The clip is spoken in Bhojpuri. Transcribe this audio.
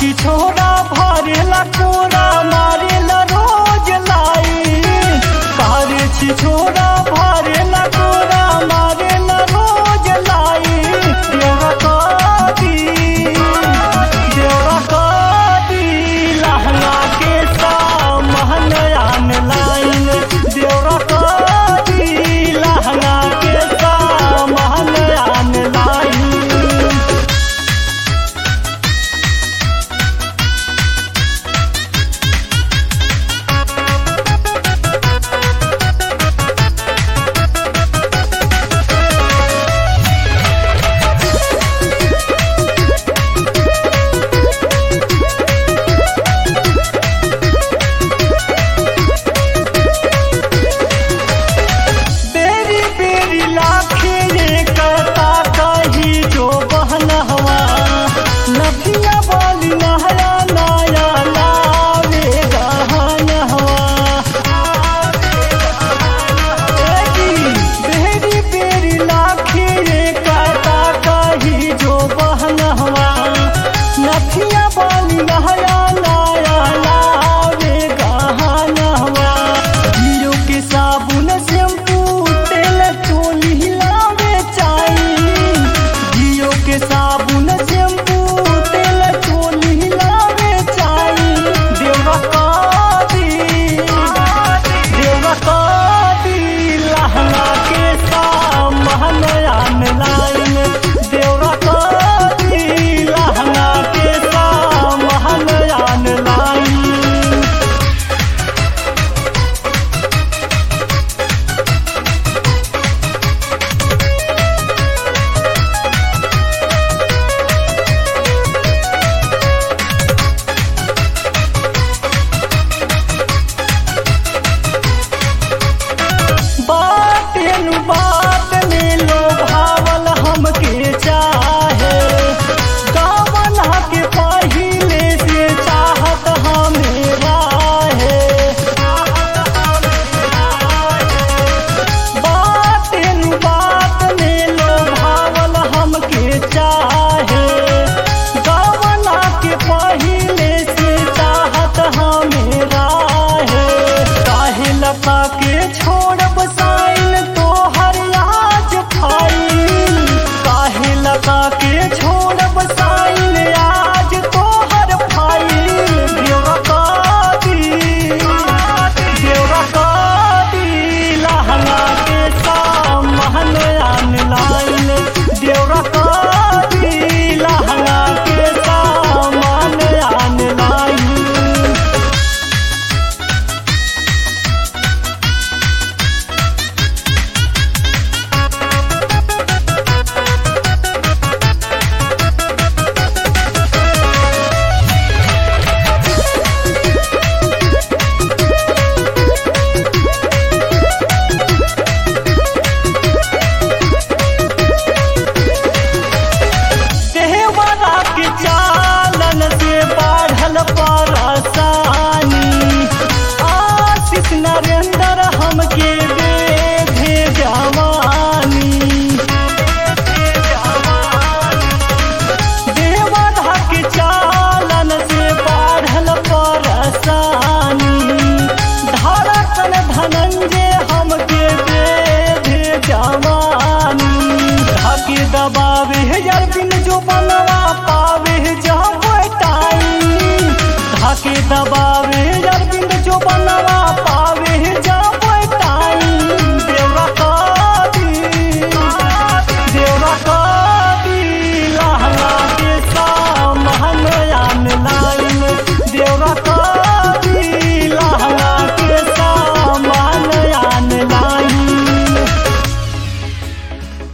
छी छोरा भरेला कोरा मारेला रोज लाई कारी छी छोरा भरेला कोरा मारेला रोज लाई देवा कदी देवा कदी लहंगा के सामहन आन लाइन देवा कदी लहंगा के सामहन आन लाइन बेरी बेरी लाखे ये करता कही जो बहन हवा नदिया वाली नहया नाया लावे गहन हवा बेरी बेरी लाखे ये करता कही जो बहन हवा नदिया वाली नहया नाया लावे गहन हवा हीरो के साबुन शैम्पू तेल चोली हिलावे चाही जियो के साबुन शैम्पू तेल चोली हिलावे चाही देवा कादी देवा कादी लहंगा के सामहन आन लाइन देवा कादी लहंगा के सामहन आन लाइन बातें बात में लो भावल हमके चाहे गावन के पहिले से चाहत हमें है बातें बात में लो भावल हमके चाहे गावन के पहिले से चाहत हमें है काहे लता के छोड़ब साइन तो हर आज फाइल काहे लता के छोड़ब साइन आज तो हर फाइल देवा कादी देवा कादी लहंगा के सामहन आन लाइन देवा कादी लहंगा के सामान आन लाइन देहवाला के चालन से बढ़ल परसानी आशीष नरेंद्र हमके बेधे जवानी देहवाला के चालन से बढ़ल परसानी धड़कन धनंजय हमके बेधे जवानी धाके दबावे यार बिन जो बनवा पावे जब टाइम धाके दबावे यार बिन जो बनवा पावे जब